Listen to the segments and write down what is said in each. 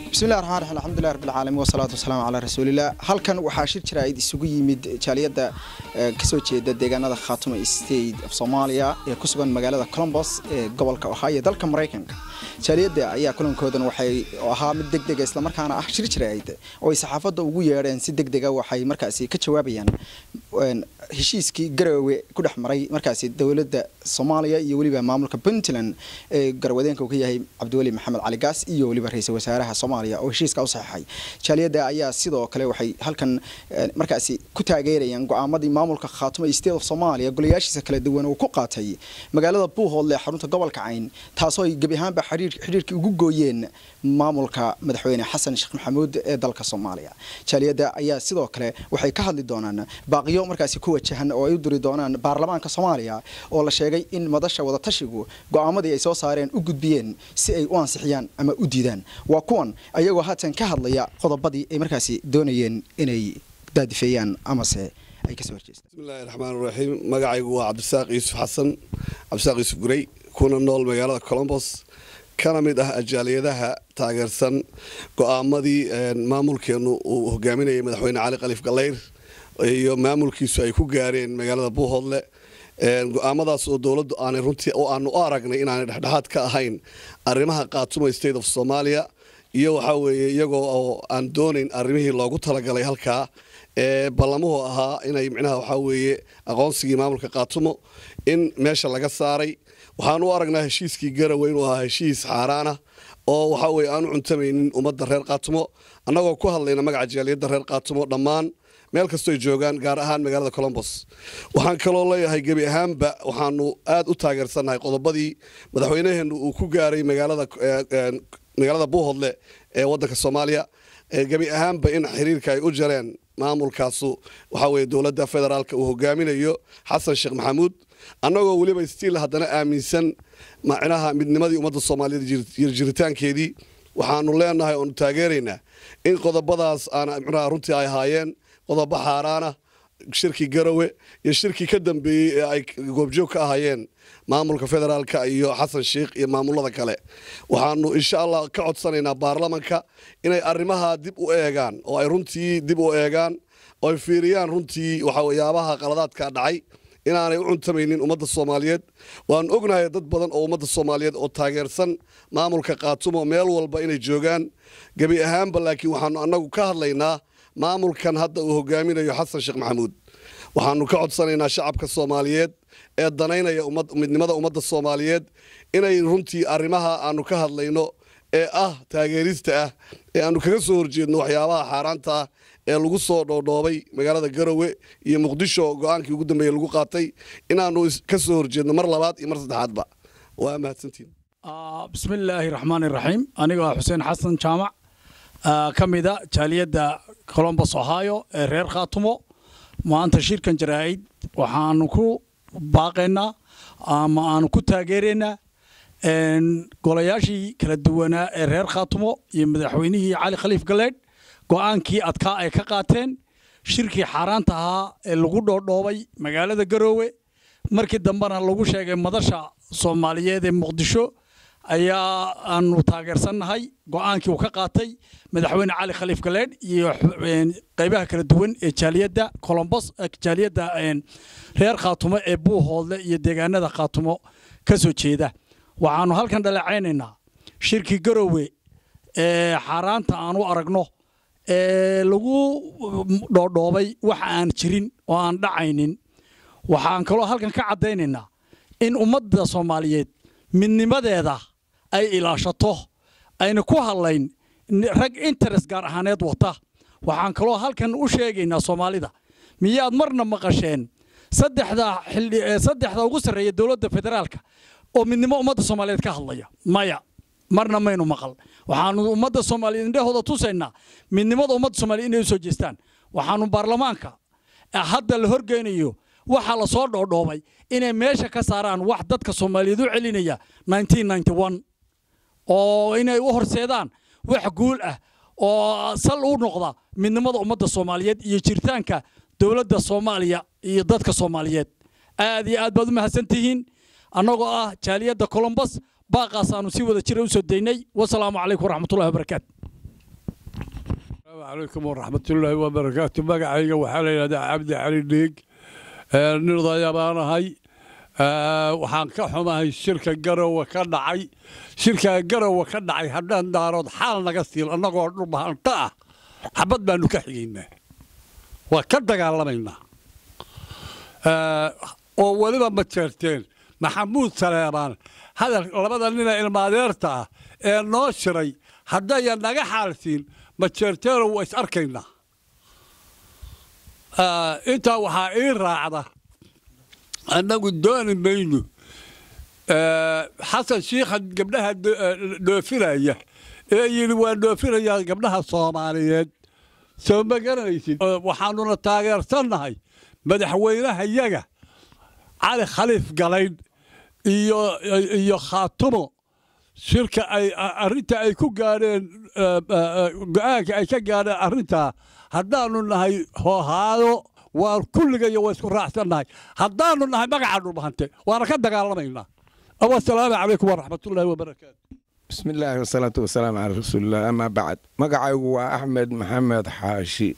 bismillahi raxmaan raxiim alxamdulilah rabbil caalamiin wasalaatu wasalaamu calaa rasuulilah halkan waxaa shir jaraa'id isugu yimid jaaliyadda kasoo jeeda deegaanada khaatuma state of soomaaliya ee ku sugan magaalada colombos ee gobolka ohio dalka maraykanka jaaliyadda ayaa kulankoodan waxay ahaa mid deg dega islamarkaana ah shir jaraa'id oo ay saxaafadda ugu yeedheen si deg dega waxay markaasi ka jawaabayaan heshiiskii garowe ku dhex maray markaasi dowladda soomaaliya iyo weliba maamulka puntland ee garwadeenka uu ka yahay cabdiweli maxamed cali gaas iyo weliba ra-iisul wasaaraha soomaaliya oo heshiiska u saxeixay jaaliyadda ayaa sidoo kale waxay halkan markaasi ku taageerayaan go-aamadii maamulka khaatuma state of soomaaliya golayaashiisa kala duwan uu ku qaatay magaalada buuhoodle xarunta gobolka cayn taasoo ay gebi ahaanba xidhiirkii ugu gooyeen maamulka madaxweyne xasan sheekh maxamuud ee dalka soomaaliya jaaliyadda ayaa sidoo kale waxay ka hadli doonaan baaqiyo markaasi ku wajahan oo ay u diri doonaan baarlamaanka soomaaliya oo la sheegay in madasha wadatashigu go-aamadii ay soo saareen u gudbiyeen si ay u ansixiyaan ama u diidaan waa kuwan ayagoo haatan ka hadlaya qodobadii ay markaasi doonayeen inay daadifeeyaan amase ay kasoo horjeestaan bismillahi raxmaan raxiim magacaygu waa cabdisaaq yuusuf xasan cabdisaaq yuusuf gurey kuna nool magaalada colombos kana mid ah ajaaliyadaha taageersan go-aamadii maamulkeenu uu hogaaminayay madaxweyne cali khaliif galeyr iyo maamulkiisu ay ku gaareen magaalada buuhoodle go-aamadaas oo dowladdu aanay runtii oo aanu u aragnay inaanay dhexdhexaad ka ahayn arrimaha qaatuma state of soomaaliya iyo waxaa weeye iyagoo oo aan doonayn arrimihii loogu talagalay halkaa ee ballamuhu ahaa inay micnaha waxaa weeye aqoonsigii maamulka qaatumo in meesha laga saaray waxaan u aragnaa heshiiskii garowe inuu ahaa heshiis xaaraana oo waxaa weye aanu cuntamaynin ummadda reer qaatumo annagoo ku hadlayna magaca jaaliyadda reer qaatumo dhammaan meel kastoo ay joogaan gaar ahaan magaalada colombos waxaan kaloo leeyahay gebi ahaanba waxaanu aad u taageersannahay qodobadii madaxweynaheennu uu ku gaaray magaalada magaalada buuhodle ee waddanka soomaaliya gebi ahaanba in xiriirka ay u jareen maamulkaasu waxaa weye dowladda federaalka uu hogaaminayo xasan sheekh maxamuud annagoo weliba stiil haddana aaminsan macnaha midnimadii ummadda soomaaliyeed jirjiritaankeedii waxaanu leenahay oonu taageeraynaa in qodobadaas aan micnaha runtii ay ahaayeen qodobo xaaraana shirkii garowe iyo shirkii ka dambeeyey ee ay goobjoog ka ahaayeen maamulka federaalka iyo xasan sheikh iyo maamulada kale waxaanu insha allah ka codsanaynaa baarlamanka inay arrimaha dib u eegaan oo ay runtii dib u eegaan oo ay fiiriyaan runtii waxayaabaha qaladaadka dhacay inaanay u cuntamaynin ummadda soomaaliyeed waanu ognahay dad badan oo ummadda soomaaliyeed oo taageersan maamulka qaatumo meel walba inay joogaan gebi ahaanba laakiin waxaanu annagu ka hadlaynaa maamulkan hadda uu hogaaminayo xasan sheekh maxamuud waxaanu ka codsanaynaa shacabka soomaaliyeed ee danaynaya midnimada ummadda soomaaliyeed inay runtii arrimaha aanu ka hadlayno ee ah taageerista ah ee aanu kaga soo horjeedno waxyaabaha xaaraanta ah ee lagu soo dhoodhoobay magaalada garowe iyo muqdisho go-aankii ugu dambeeye lagu qaatay inaanu ka soo horjeedno mar labaad iyo mar saddexaadba waa mahadsantiin bismillaahi raxmaan iraxiim aniga waa xuseen xasan jaamac ka mida jaaliyadda colombos ohio ee reer khaatumo maanta shirkan jaraa'id waxaanu ku baaqaynaa ama aanu ku taageeraynaa golayaashii kala duwanaa ee reer khaatumo iyo madaxweynihii cali khaliif galeedh go'aankii adkaa ay ka qaateen shirkii xaaraanta ahaa ee lagu dhoodhoobay magaalada garoowe markii dambena lagu sheegay madasha soomaaliyeed ee muqdisho ayaa aanu taageersannahay go'aankii uu ka qaatay madaxweyne cali khaliif galeedh iyo qaybaha kala duwan ee jaaliyadda colombos jaaliyadda reer khaatumo ee buuhoodle iyo deegaanada khaatumo ka soo jeeda waxaanu halkan dhaleecaynaynaa shirkii garowe ee xaaraanta aanu aragno ee lagu dhoodhoobay wax aan jirin oo aan dhacaynin waxaan kaloo halkan ka caddaynaynaa in ummadda soomaaliyeed midnimadeeda ay ilaashato ayna ku hadlayn rag interes gaar ahaaneed wata waxaan kaloo halkan u sheegaynaa soomaalida miyaad marna maqasheen saddexda ugu sarreeya dowladda federaalka oo midnimo ummadda soomaaliyeed ka hadlaya maya marna maynu maqal waxaanu ummadda soomaaliyeed indhahooda tusaynaa midnimada ummadda soomaliyeed inay u soo jeestaan waxaanu baarlamaanka hadda la horgeynayo waxaa la soo dhoodhoobay inay meesha ka saaraan wax dadka soomaaliyeed u celinaya oo inay u horseedaan wax guul ah oo sal u noqda midnimada ummadda soomaaliyeed iyo jiritaanka dowladda soomaaliya iyo dadka soomaaliyeed aad iyo aad baad u mahadsantihiin annagoo ah jaaliyadda colombos baaqaasaanu si wada jira u soo daynay wasalaamu calaykum waraxmatullahi wabarakaatu calaykum waraxmatullaahi wabarakaatu magacayga waxaa la yidhahdaa cabdi cali dhiig nin odaya baan ahay waxaan ka xumahay shirka garowe ka dhacay shirka garowe ka dhacay haddaan daarood xaal naga siil annagoo dhulbahanto ah xabad baanu ka xigaynaa waa ka dagaalamaynaa oo weliba ma jeerteen maxamuud saleebaan hadal labada nina ilmaadeerta ah ee noo shiray haddayan naga xaalsiin ma jeerteeno waa is arkaynaa intaa waxaa ii raacda annagu dooni mayno xasan shiikha gabdhaha dhoofinaya ee yidhi waa dhoofinayaa gabdhaha soomaaliyeed soo ma garanaysid waxaanuna taageersannahay madaxweynahayaga cali khaliif galayn iyo iyo khaatumo shirka ay arrinta ay ku gaadheen go-aanka ay ka gaadheen arrintaa haddaanu nahay hoohaado waan kulligayo waa isku raacsannahay haddaanu nahay magaca dhulbahante waana ka dagaalamaynaa wasalaamu calaykum waraxmatullaahi wabarakaatu بسم الله والصلاة والسلام على رسول الله أما بعد مقعيgu waa أحمد محمد xaashi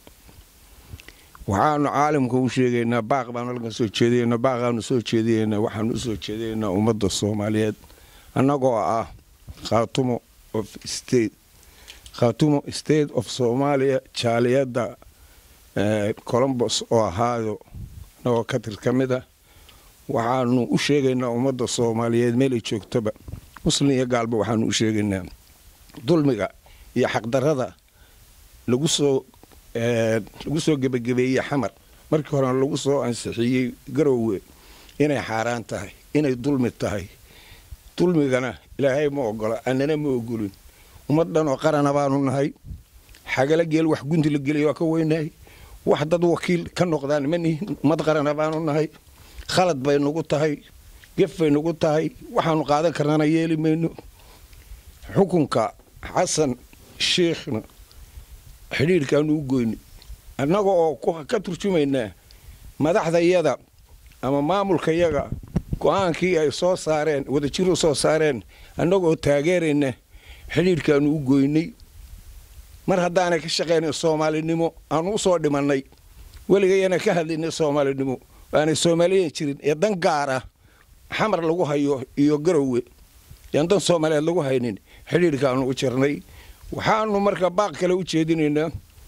waxaanu caalamka u sheegaynaa baaq baanu halkan soo jeedayna baaqaanu soo jeedayna waxaanu u soo jeedaynaa ummadda soomaaliyeed annagoo ah khaatumo of state khaatumo state of soomaaliya jaaliyadda colombos oo ahaayo annagoo ka tir ka mid ah waxaanu u sheegaynaa ummadda soomaaliyeed meelay joogtoba muslim iyo gaalba waxaanu u sheegaynaa dulmiga iyo xaqdarrada lagu soo lagu soo gebagabeeyey xamar markii horena lagu soo ansixiyey garowe inay xaaraan tahay inay dulmi tahay dulmigana ilaahay ma ogola annana ma ogolin ummad dhan oo qarana baanu nahay xagala geel wax gunti la gelay waa ka weynahay wax dad wakiil ka noqdaan ma nihin ummad qarana baanu nahay khalad bay nagu tahay gef bay nagu tahay waxaanu qaadan karnana yeeli mayno xukunka xasan shiikhna xidhiirkaanu u goyni annaga oo ka turjumaynaa madaxdayada ama maamulkayaga go-aankii ay soo saareen wadajiru soo saareen annagoo taageerayna xidhiirkaanu u goynay mar haddaanay ka shaqaynay soomaalinimo aanu u soo dhimannay weligayana ka hadlaynay soomaalinimo aanay soomaaliyan jirin ee dan gaara xamar lagu hayo iyo garowe yaan dan soomaaliyeed lagu haynin xidhiirkaanu u jirnay waxaanu marka baaq kale u jeedinaynaa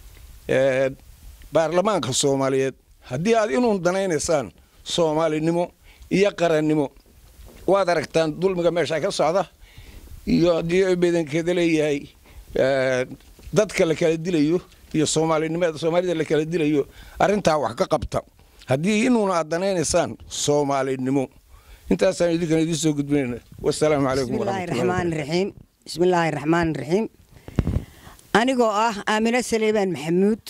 baarlamaanka soomaaliyeed haddii aad inuun danaynaysaan soomaalinimo iyo qarannimo waad aragtaan dulmiga meesha ka socda iyo haddii badankeeda leeyahay dadka la kala dilayo iyo soomaalinimada soomaalida la kala dilayo arrintaa wax ka qabta haddii inuuna aad danaynaysaan soomaalinimo intaasaan idinkan idiin soo gudbinayna wasalaamu calaykum raxiim bismi illaahi raxmaan raxiim anigoo ah aamino saleebaan maxamuud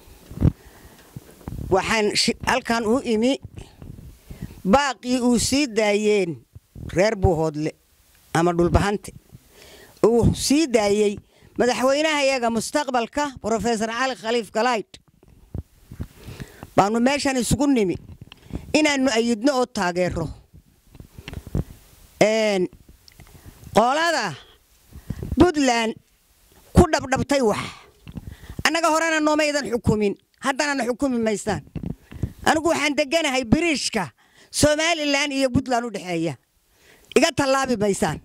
waxaan halkan u imi baaqii uu sii daayeen reer buuhoodle ama dhulbahante uu sii daayey madaxweynahayaga mustaqbalka brofesor cali khaliif galayd baanu meeshan isugu nimi inaannu ayidno oo taageero qolada puntland ku dhabdhabtay wax annaga horena noomaydan xukumin haddanana xukumi maysaan anigu waxaan deganahay biriishka somalilan iyo puntland u dhexeeya iga tallaabi maysaan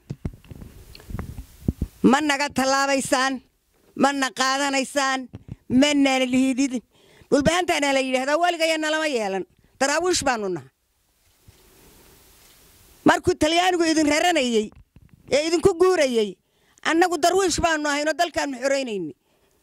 ma naga tallaabaysaan mana qaadanaysaan manana lihiididin dhulbahantaana la yidhahdaa weligaya nalama yeelan daraawiish baanu nahay markuu talyaanigu idin raranayey ee idinku guurayey annagu darwiish baanu ahaynoo dalkaannu xoraynayni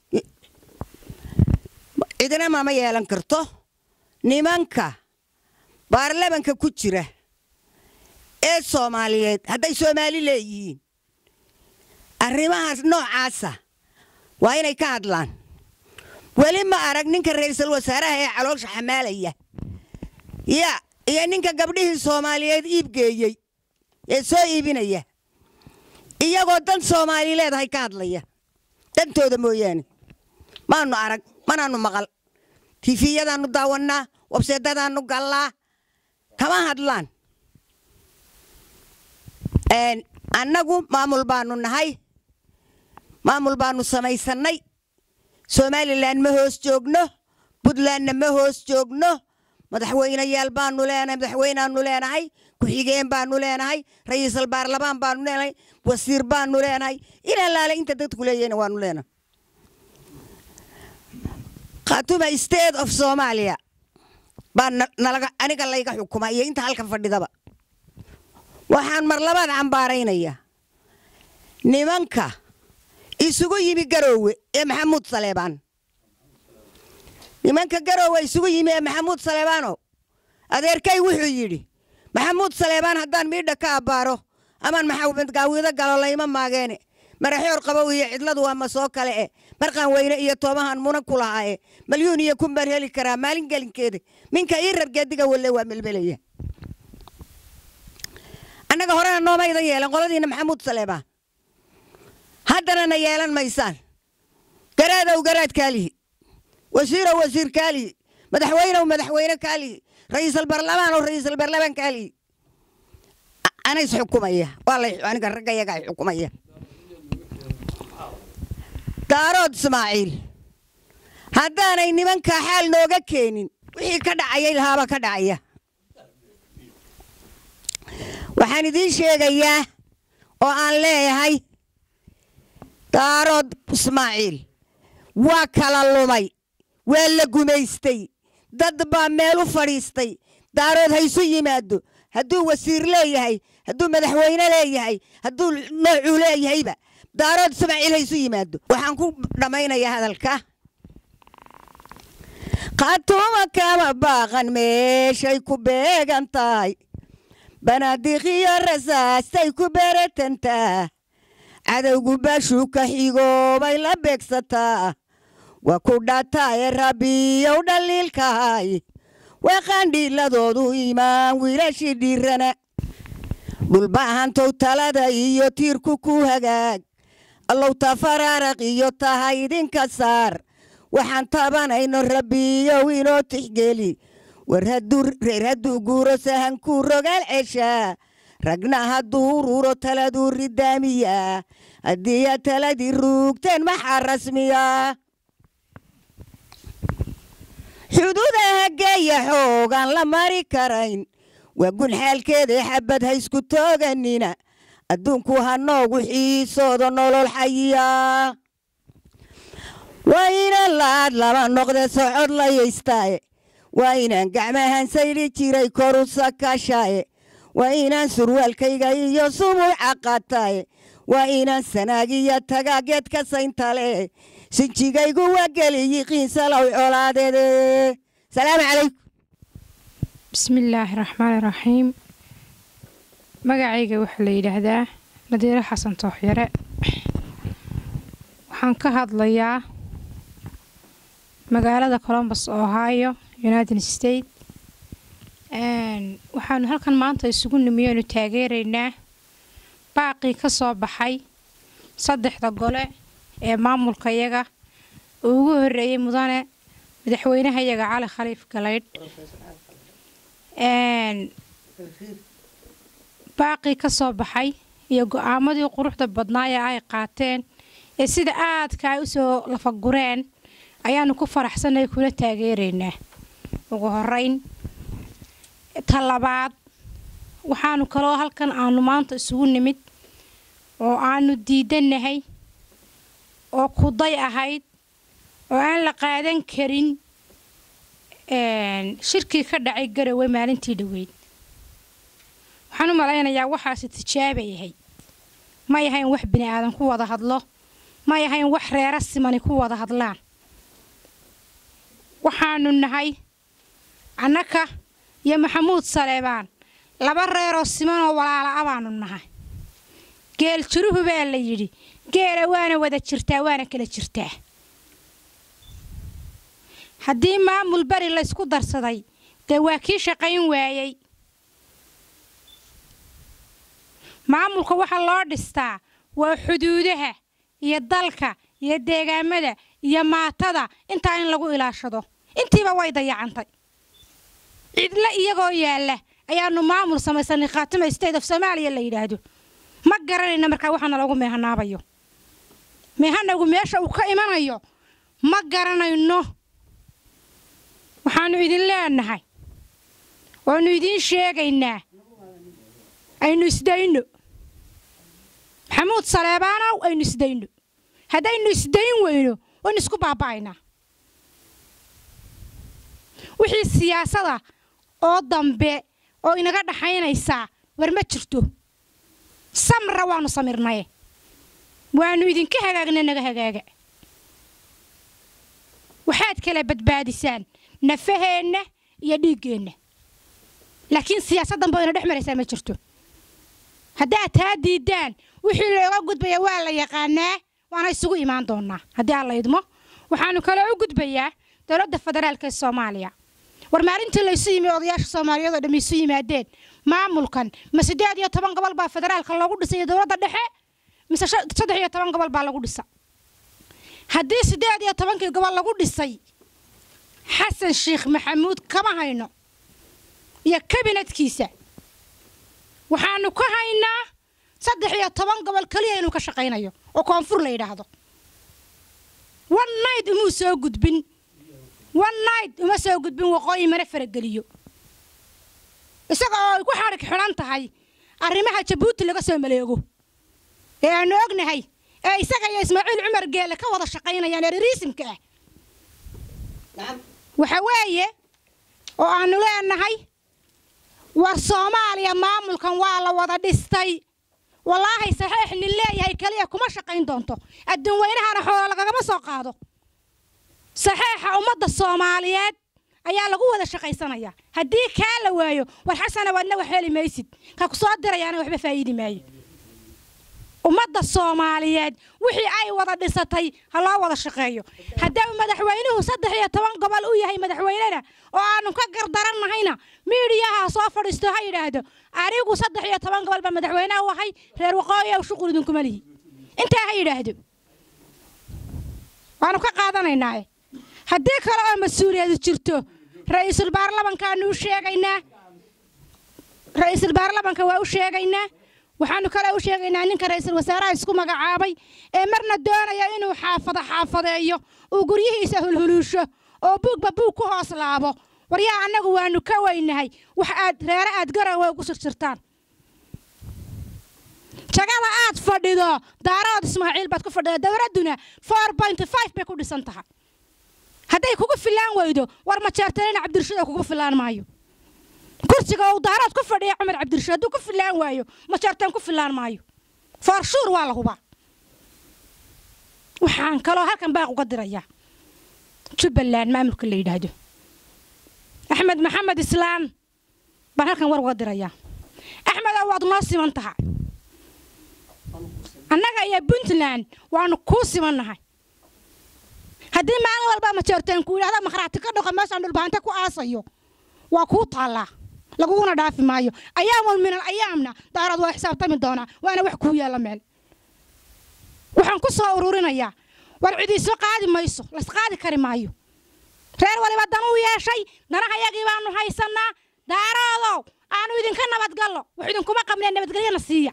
cidina mama yeelan karto nimanka baarlamanka ku jira ee soomaaliyeed hadday soomaali leeyihiin arrimahaas noocaasa waa inay ka hadlaan weli ma arag ninka ra'iisul wasaaraha ee caloosha xamaalaya ya iyo ninka gabdhihii soomaaliyeed iibgeeyey ee soo iibinaya iyagoo dan soomaali leedahay ka hadlaya dantooda mooyaane maanu arag manaanu maqal tifiyadaannu daawannaa wabseedadaannu gallaa kama hadlaan annagu maamul baanu nahay maamul baanu samaysannay somalilan ma hoos joogno puntlandna ma hoos joogno madaxweyneyaal baanu leenahay madaxweyneaanu leenahay ku-xigeen baanu leenahay ra'iisul baarlamaan baanu leenahay wasiir baanu leenahay ilaa laale inta dadku leeyahayna waanu leenahay khatuma state of soomaaliya baa nalaga aniga layga xukuma iyo inta halkan fadhidaba waxaan mar labaad cambaaraynayaa nimanka isugu yimi garoowe ee maxamuud saleebaan nimanka garoowe isugu yimi ee maxamuud saleebaanow adeerkay wuxuu yidhi maxamuud saleebaan haddaan miidha ka abbaaro amaan maxamed gaawido galo layma maageene maraxoor qabow iyo cidladu waa ma soo kale e marqaan weyne iyo toomahan muna ku lahaa e malyuun iyo kun baan heli karaa maalin gelinkeeda minka ii rargeediga walle waa melmelaya annaga horena noomaydan yeelan qoladiina maxamuud saleebaan haddana na yeelan maysaan garaadow garaad kaalihi wasiirow wasiir kaalihi madaxweynow madaxweyne kaalihi ra'iisul barlamaanow ra'iisul barlamaan kaalihi anays xukumaya waa lay aniga ragga yagaa xukumaya daarood ismaaciil haddaanay nimankaa xaal nooga keenin wixii ka dhacayay lahaaba ka dhacaya waxaan idiin sheegayaa oo aan leeyahay daarood ismaaciil waa kala lumay waa la gumaystay dad baa meel u fadhiistay daarood haysu yimaado hadduu wasiir leeyahay hadduu madaxweyne leeyahay hadduu noocuu leeyahayba daarood ismaaciil haysu yimaado waxaan ku dhammaynayaa hadalka khatuma kama baaqan meeshay ku beegan tahay banaadiiqiyo rasaastay ku beeratantaa cadowgu bashuu ka xigoobay la beegsataa waa ku dhataaye rabbiyow dhaliilkahay waa qaandhiiladoodu imaan wiilashii dhiirana dhulbaahantow talada iyo tiirku ku hagaag allow tafaraaraq iyo tahay idinka saar waxaan tabanayno rabbiyow inoo tixgeli war reer hadduu guuro sahankuu rogaal ceshaa ragna hadduu ururo taladuu ridaamiyaa haddii aad taladii ruugteen maxaa rasmiyaa xuduudaha geeya xoogaan la mari karayn waa gun xaalkeeda xabad ha isku tooganina adduunku ha noogu xiisoodo nolol xayiyaa waa inaan la-aad laba noqde socod layaystaaye waa inaan gacmahan saydhi jiray koru sakashaaye waa inaan surwaalkayga iyo sumuuca qaataaye waa inaan sanaagiya tagaageed ka sayntale sinjigaygu waa geli yiqiinsalow colaadeede salaamu calaykum bismillaahi raxmaani raxiim magacayga waxaa la yidhaahdaa nadiiro xasan tooxyare waxaan ka hadlayaa magaalada colombus ohio united state waxaanu halkan maanta isugu nimiyoonu taageeraynaa baaqii ka soo baxay saddexda gole ee maamulkayaga uu ugu horeeyey mudane madaxweynahayaga cali khaliif galaydh baaqii ka soo baxay iyo go-aamadii quruxda badnaa ee ay qaateen ee sida aadka ay usoo lafagureen ayaanu ku faraxsanay kula taageeraynaa ugu horeyn ta labaad waxaanu kaloo halkan aanu maanta isugu nimid oo aanu diidanahay oo kuday ahayd oo aan la qaadan karin shirkii ka dhacay garowe maalintii dhoweyd waxaan u malaynayaa waxaasi tijaabay ahayd ma yahayn wax bini aadan ku wada hadlo ma yahayn wax reero simani ku wada hadlaan waxaanu nahay annaka iyo maxamuud saleebaan laba reeroo simanoo walaala a baanu nahay geel jiruhu baa la yidhi geela waana wada jirtaa waana kala jirtaa haddii maamul beri laysku darsaday dee waa kii shaqayn waayey maamulka waxaa loo dhistaa waa xuduudaha iyo dalka iyo deegaamada iyo maatada intaa in lagu ilaashado intiiba way dayacantay cidle iyagoo yaalla ayaanu maamul samaysanay khaatima state of soomaaliya la yidhaahdo ma garanayna markaa waxaana lagu meehanaabayo meehanagu meesha uu ka imanayo ma garanayno waxaannu idin leenahay waannu idiin sheegaynaa aynu isdayno maxamuud saleebaanow aynu isdayno haddaynu isdayn weyno waynu isku baaba'aynaa wixii siyaasada oo dambe oo inaga dhaxaynaysaa war ma jirto samra waannu samirnaye waannu idinka hagaagna naga hagaaga waxaad kala badbaadisaan nafaheenna iyo dhiiggeenna laakiin siyaasad dambe oo ina dhex maraysaa ma jirto haddaad taa diiddaan wixii looga gudbaya waa la yaqaanaa waana isugu imaan doonaa haddii aan la idmo waxaannu kaloo u gudbayaa dowladda federaalka ee soomaaliya war maalintii laysu yimi odayaasha soomaaliyeed oo dhammi isu yimaadeen maamulkan ma siddeed iyo toban gobol baa federaalka loogu dhisay dowladda dhexe mise saddex iyo toban gobol baa lagu dhisa haddii siddeed iyo tobankii gobol lagu dhisay xasan sheekh maxamuud kama hayno iyo kabinadkiisa waxaannu ka haynaa saddex iyo toban gobol keliya inuu ka shaqaynayo oo koonfur la yidhaahdo one night umuu soo gudbin one night uma soo gudbin waqooyi mana farageliyo isaga oo ay ku xadhig xidhan tahay arrimaha jabuuti laga soo maleego ee aannu ognahay ee isaga iyo ismaaciil cumar geele ka wada shaqaynayaan eririisimka ah waxa weeye oo aannu leenahay war soomaaliya maamulkan waa la wada dhistay wallaahi saxiix nin leeyahay keliya kuma shaqayn doonto adduun weynahana xoola lagagama soo qaado saxiixa ummadda soomaaliyeed ayaa lagu wada shaqaysanaya haddii kaa la waayo war xasana waadna wax heli maysid ka ku soo dirayaana waxba faa'iidi maayo ummadda soomaaliyeed wixii ay wada dhisatay ha loo wada shaqeeyo haddii madaxweynuhu saddex iyo toban gobol u yahay madaxweynena oo aanu ka gardarannahayna miidiyaha soo fadhiisto ha yidhaahdo anigu saddex iyo toban gobol baa madaxweynaha u ahay reer waqooyi ow shuqul idinkuma lihi intaa ha yidhaahdo waanu ka qaadanaynaae haddii kale oo mas-uuliyadu jirto ra'iisul baarlamankaanu u sheegaynaa ra'iisul baarlamanka waa u sheegaynaa waxaanu kale u sheegaynaa ninka ra'iisul wasaaraha isku magacaabay ee marna doonaya inuu xaafado xaafadeeyo uu guryihiisa hulhuluusho oo buugba buug ku hoos laabo waryaa annagu waanu ka weynahay wax aad reere aad garowa ugu shirshirtaan jagada aad fadhido daarood ismaaciil baad ku fadhida dowladduna four point five bay ku dhisan tahay hadday kugu filaan weydo war majeertanina cabdirashiid oo kugu filaan maayo kursiga uu daarood ku fadhiya cumar cabdirashiid hadduu ku filaan waayo majeertan ku filaan maayo faarshuur waa la hubaa waxaan kaloo halkan baaq uga dirayaa jubbaland maamulka la yidhaahdo axmed maxamed islaan baan halkan war uga dirayaa axmedow waad noo siman tahay annaga iyo puntland waanu kuu simannahay haddii maalin walba majeerteen ku yidhahda makhraati ka dhaqo meeshaan dhulbaanta ku aasayo waa kuu taallaa laguguna dhaafi maayo ayaamun min al ayaamna daarad waa xisaabtami doonaa waana wax kuu yaalla meel waxaan ku soo ururinayaa war cidiisma qaadi mayso laysqaadi kari maayo reer waliba danuu yeeshay danaha yagii baanu haysannaa daaroodow aanu idinka nabadgallo wax idinkuma qabnee nabadgelyana siiya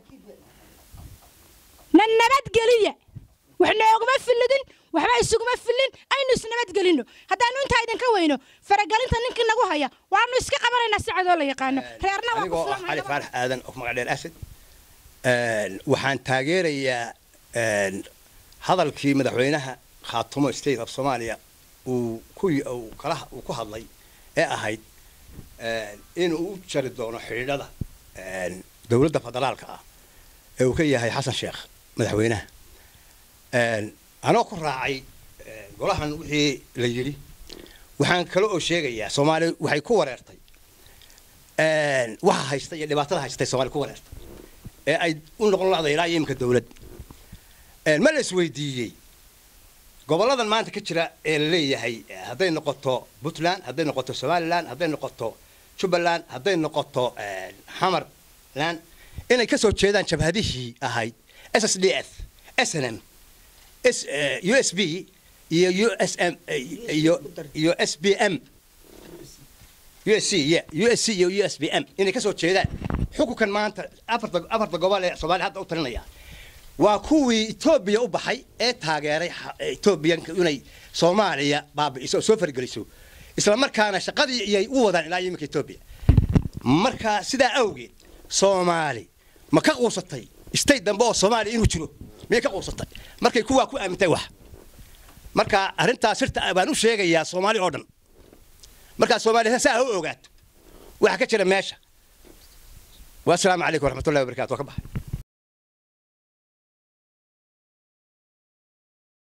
na nabadgeliya wax nooguma fillidin waxba isuguma fillin aynu isnabadgelinno haddaanu intaa idinka weyno faragelinta ninkii nagu haya waanu iska qabanaynaa si cadoo la yaqaano reerna waa ku anigoo ah cali faarax aadan of magacdheer asad waxaan taageerayaa hadalkii madaxweynaha khaatumo state of soomaaliya uu ku uu kala uu ku hadlay ee ahayd inuu u jari doono xidhiidhada dowladda federaalka ah ee uu ka yahay xasan sheekh madaxweynaha anoo ku raacay golahan wixii la yidhi waxaan kale oo sheegayaa soomaaliya waxay ku wareertay waxa haysta iyo dhibaatada haystay soomaaliya ku wareertay ee ay u noqon lacday ilaa iyo imika dowlad ma la isweydiiyey gobolladan maanta ka jira ee la leeyahay hadday noqoto puntland hadday noqoto somaliland hadday noqoto jubbaland hadday noqoto xamarland inay ka soo jeedaan jabhadihii ahayd s s d f s n m u s b iyo u s m iyo iyo s b m u s c y u s c iyo u s b m inay ka soo jeedaan xukunkan maanta afarta afarta gobol ee soomaaliya hadda u talinaya waa kuwii etoobiya u baxay ee taageeray etoobiyanka inay soomaaliya baabi'iso oo soo fargeliso isla markaana shaqadii iyay u wadaan ilaa iminka etoobiya marka sidaa awgeed soomaali ma ka quusatay state dambe oo soomaaliya inuu jiro miyay ka quusatay markay kuwaa ku aamintay wax marka arrintaas sirta baan u sheegayaa soomaali oo dhan markaa soomaaliya saa ha u ogaato waxa ka jira meesha والسلام عليكم ورحمة الله وبركاته وكبه